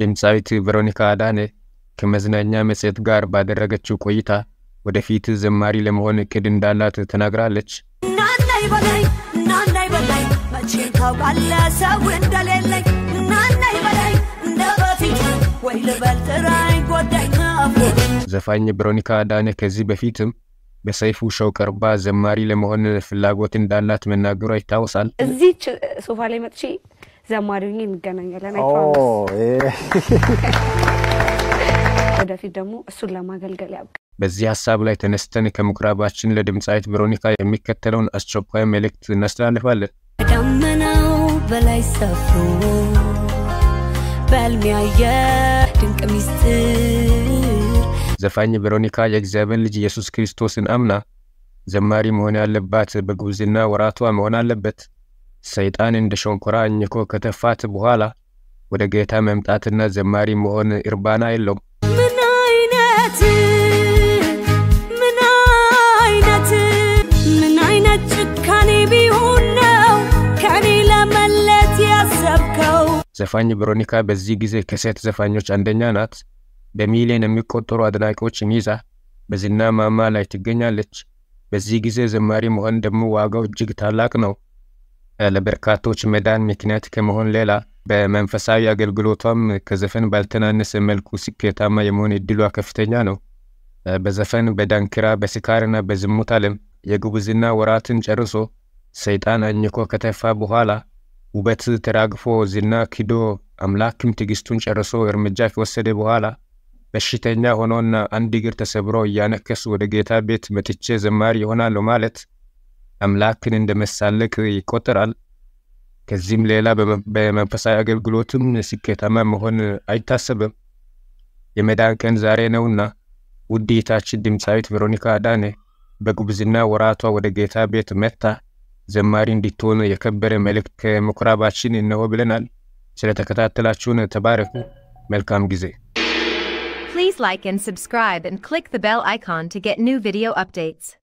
ድምፃዊት ቬሮኒካ አዳነ ከመዝናኛ መጽሔት ጋር ባደረገችው ቆይታ ወደፊት ዘማሪ ለመሆን እቅድ እንዳላት ተናግራለች። ናናይ በላይ ናናይ በላይ መቼ ታውቃለህ ሰው እንደሌለኝ ናናይ በላይ እንደ በፊቱ ወይ ልበል ጥራኝ ጎዳኝ ናፍቆት ዘፋኝ ቬሮኒካ አዳነ ከዚህ በፊትም በሰይፉ ሾው ቀርባ ዘማሪ ለመሆን ፍላጎት እንዳላት መናገሯ ይታወሳል። እዚች ሶፋ ላይ መጥቼ ዘማሪ ሆኜ እንገናኛለን። አይ ኦ፣ ፕሮሚስ። ይሄ ወደፊት ደግሞ እሱን ለማገልገል ያብቃ። በዚህ ሀሳብ ላይ ተነስተን ከምኩራባችን ለድምፃዊት ቬሮኒካ የሚከተለውን አስቸኳይ መልእክት እናስተላልፋለን። ከደመናው በላይ ሰፍሮ በሕልም ያየ ድንቅ ሚስጥር ዘፋኝ ቬሮኒካ የእግዚአብሔር ልጅ ኢየሱስ ክርስቶስን አምና ዘማሪ መሆን ያለባት በጉብዝና ወራቷ መሆን አለበት። ሰይጣን እንደ ሸንኮራ አኝኮ ከተፋት በኋላ ወደ ጌታ መምጣትና ዘማሪ መሆን እርባና የለውም። ምን አይነት ምን አይነት ምን አይነት ጭካኔ ቢሆን ነው ከኔ ለመለት ያሰብከው? ዘፋኝ ቬሮኒካ በዚህ ጊዜ ከሴት ዘፋኞች አንደኛ ናት። በሚሊዮን የሚቆጠሩ አድናቂዎችን ይዛ በዝና ማማ ላይ ትገኛለች። በዚህ ጊዜ ዘማሪ መሆን ደግሞ ዋጋው እጅግ ታላቅ ነው። ለበርካቶች መዳን ምክንያት ከመሆን ሌላ በመንፈሳዊ አገልግሎቷም ከዘፈን ባልተናነሰ መልኩ ስኬታማ የመሆን እድሏ ከፍተኛ ነው። በዘፈን፣ በዳንኪራ፣ በስካርና በዝሙት ዓለም የጉብዝና ወራትን ጨርሶ ሰይጣን አኝኮ ከተፋ በኋላ ውበት ተራግፎ ዝና ክዶ አምላክም ትዕግስቱን ጨርሶ እርምጃ ከወሰደ በኋላ በሽተኛ ሆኖና አንድ እግር ተሰብሮ እያነከሱ ወደ ጌታ ቤት መጥቼ ዘማሪ ይሆናለሁ ማለት አምላክን እንደ መሳለቅ ይቆጠራል። ከዚህም ሌላ በመ- በመንፈሳዊ አገልግሎትም ስኬታማ መሆን አይታሰብም። የመዳን ቀን ዛሬ ነውና ውድ እህታችን ድምፃዊት ቬሮኒካ አዳነ በጉብዝና ወራቷ ወደ ጌታ ቤት መጥታ ዘማሪ እንድትሆን የከበረ መልእክት ከምኩራባችን እነሆ ብለናል። ስለተከታተላችሁን ተባረኩ። መልካም ጊዜ። Please like and subscribe and click the bell icon to get new video updates.